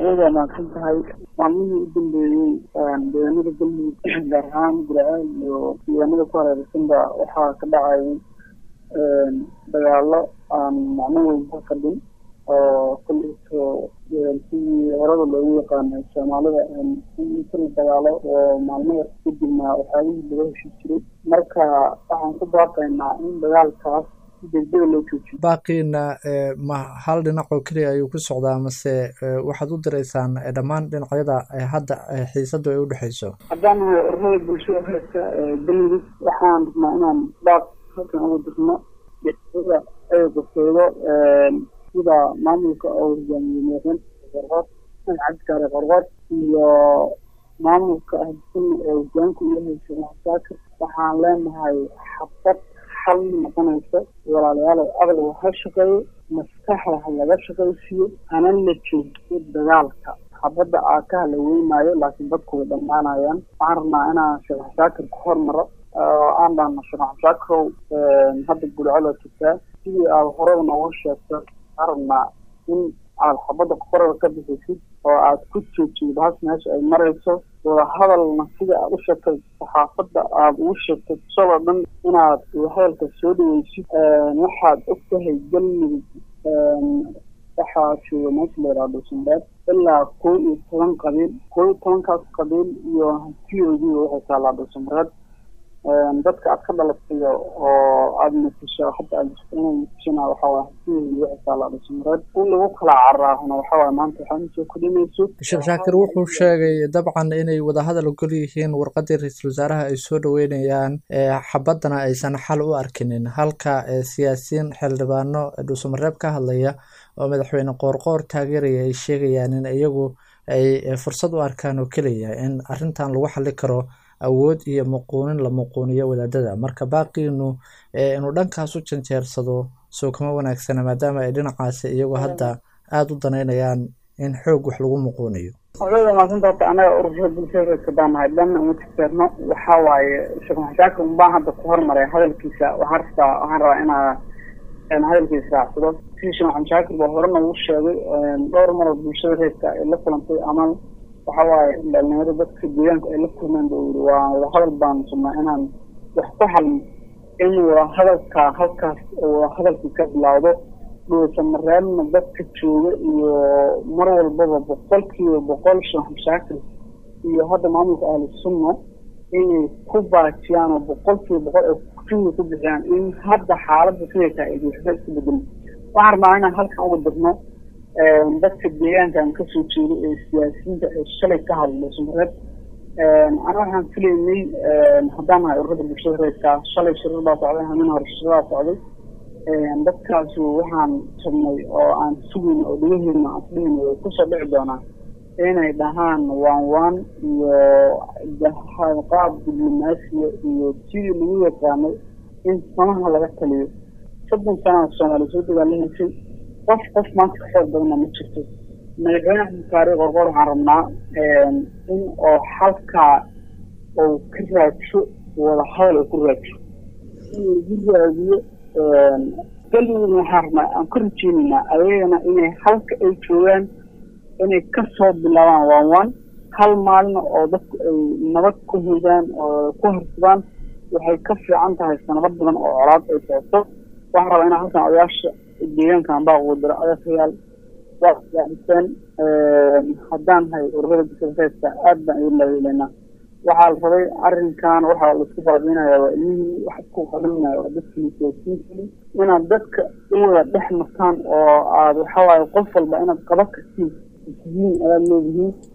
iyada maadsan tahay maalmihii u dambeeyey deegaanada galmudug gaar ahaan guraceel iyo deegaanada ku hareeraysanba waxaa ka dhacay dagaalo aan macno weyn ka fadhin oo kulliso sidii horada loogu yaqaanay soomaalida in kala dagaalo oo maalmo yar kadibna waxyaabihii laga heshii jiray marka waxaan ku baaqaynaa in dagaalkaas si degdega loo joojiyo baaqiina ma hal dhinac oo keliya ayuu ku socdaa mase waxaad u diraysaan dhammaan dhinacyada hadda xiisadu ay u dhexeyso haddaan ururada bulshada reerka galmudug waxaan rabnaa inaan baaq halkan uga dirno dhinacyada ay gofeedo sida maamulka oo hogaamiyey madaxweyne qorqood cabdikaare qorqood iyo maamulka ahdisan ee hogaanku yahay sheekh saakir waxaan leenahay xabad xal noqonaysa walaalayaal aqliga ha shaqeeyo maskaxda ha laga shaqaysiiyo hana la joojiyo dagaalka xabadda aakaha la weynaayo laakiin dadku way dhammaanayaan waxaan rabnaa inaan sheekh saakir ku hormaro oo aan dhahno sheekh saakirow hadda gudcolo jirtaa sidii aad horada noogu sheegto waxaan rabnaa in aad xabadda qorada ka bixisid oo aad ku joojid haas meesha ay marayso wadahadalna sida aad u sheegtay saxaafadda aada ugu sheegtay shaloo dhan inaad wadahadalka soo dhaweysid waxaad og tahay galmudug waxaa jooga meesha la yidhaha dhuusanbeed ilaa kow iyo toban qabiil kow iyo tobankaas qabiil iyo hantiyoodiiba waxay taalaa dhuusanbeed dadka aad ka dhalatay oo aada matisho hadda aad inay matishana waxawaa hantiyoodii waxay taalaa dhuusanbeed in lagu kala caraahuna waxawaa maanta waxaa masoo kordhinayso sheekh shaakir wuxuu sheegay dabcan inay wadahadal ogol yihiin warqadii ra-iisul wasaaraha ay soo dhaweynayaan xabaddana aysan xal u arkinin halka siyaasiyiin xildhibaano dhuusamareeb ka hadlaya oo madaxweyne qoorqoor taageeraya ay sheegayaan in iyagu ay fursad u arkaan oo keliya in arrintan lagu xali karo awood iyo muquunin la muquuniyo wadaadada marka baaqiinu inuu dhankaas u janjeersado soo kama wanaagsana maadaama ay dhinacaasi iyagu hadda aada u danaynayaan in xoog wax lagu muquuniyo odada maasanta horta anaga ururada bulshada kadaan nahay dhanna uma tirteerno waxaa waaye sheekh maxashaakir unbaan hadda ku hormaray hadalkiisa waxaan rabtaa waxaan rabaa inaa hadalkiisa raacsado sidii sheekh maxamed shaakir baa horena uu sheegay dhowr maroo bulshada reerka ay la kulantay ama waxa waaye dhalinyaro dadka deegaanka ay la kulmeen ba yiri waa wadahadal baan sugnaa inaan wax ku halno in wadahadalka halkaas wadahadalkii ka bilaawdo dhuusamareebna dadka jooga iyo mar walbaba boqolkiiba boqol sheekh shaakir iyo hadda maamulka ahlu sunna inay ku baajiyaan oo boqolkiiba boqol ay kufiga ku bixiyaan in hadda xaaladda siday tahay ay waxba iska bedelin waxaan rabnaa inaan halkan uga dirno dadka deegaankan kasoo jeedo ee siyaasiyiinta ee shalay ka hadla dhuusamareeb ana waxaan filaynay haddaan nahay ururada bulshada reerka shalay shirar baa socday hamin hore shiradaa socday dadkaasu waxaan rabnay oo aan sugayna oo dhagaheena aan isdhihayna way kusoo dhici doonaa inay dhahaan waan waan iyo qaab diblomaasiya iyo sidii lagu yaqaanay in samaha laga taliyo soddon sanaa soomaaliya soo dagaalahaysay qof qof maanta ka xoog badana ma jirto madaxweyne axmed kaari qorqor waxaan rabnaa in oo halkaa uu ka raajo wadahadal uu ku raajo in lagu raadiyo galmudugna waxaan rabnaa aan ka rajeynaynaa ayagana inay halka ay joogaan inay kasoo bilaabaan waan waan hal maalin oo dadku ay nabad ku hidaan oo ku harsadaan waxay ka fiican tahay sanado badan oo colaad ay socoto waxaan rabaa inaan halkan odayaasha deegaankan baa ugu diro odayaal waa isgaadiseen haddaan hay ururada bisareedka aad baan idin laweynaa waxaa la rabay arrinkan waxaa laisku baabiinaya waa ilmihii wax isku qarinaya waa dadkii siyaasiyiintii inaad dadka u wada dhex martaan oo aad waxawaaye qof walba inaad qaba kartiin yihiin ayaad leedihiin